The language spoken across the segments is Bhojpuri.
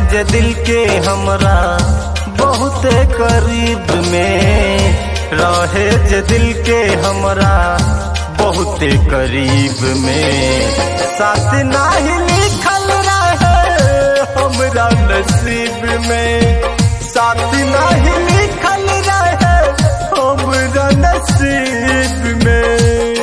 जे दिल के हमरा बहुते करीब में रहे जे दिल के हमरा बहुते करीब में साथ नाही लिखल रहे हमरा नसीब में साथ नाही लिखल रहे हमरा नसीब में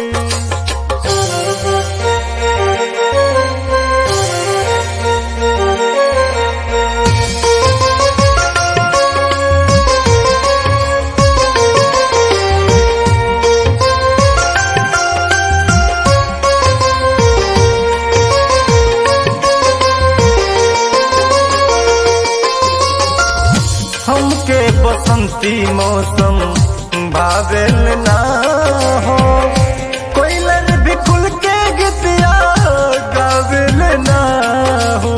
हमके बसंती मौसम भावेल ना हो कोयलर भी खुल के गीतिया गावेल ना हो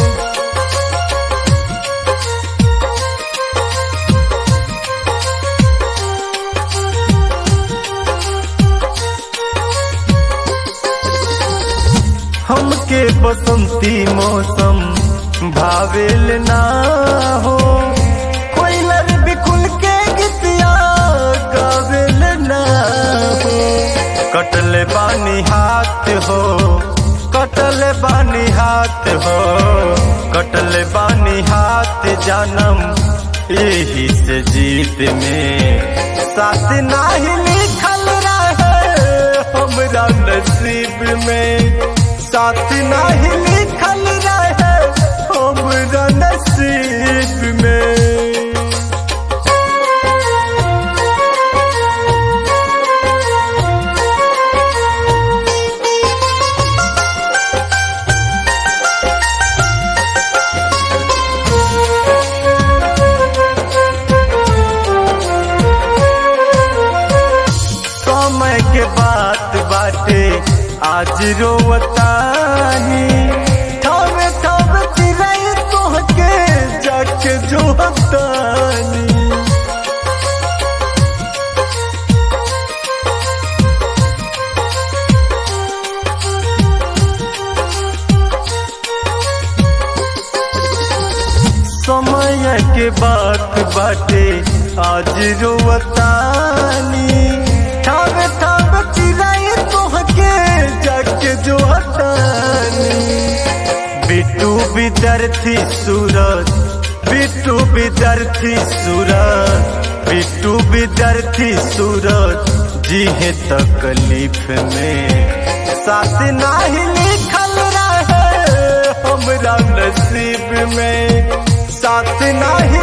हमके बसंती मौसम भावेल ना हो कोयलर बिकुल के गीतिया गावेल ना हो कटले बानी हाथ हो कटले बानी हाथ हो कटले बानी हाथ जानम यही से जीत में साथ नाही लिखल रहे हमरा नसीब में साथ नाही लिखल रहे हमरा नसीब में समय के बात बाटे आज रोवतानी ठावे ठावे चिराई तोहके जाके जो हतानी समय के बात बाटे आज रोवतानी ठावे ठावे चिराई तोहके जाके जो हतानी बिट्टू विद्यार्थी सूरज बिट्टू विद्यार्थी सूरज बिट्टू विद्यार्थी सूरज जी है तकलीफ में साथ नाही लिखल रहे हमरा नसीब में साथ नाही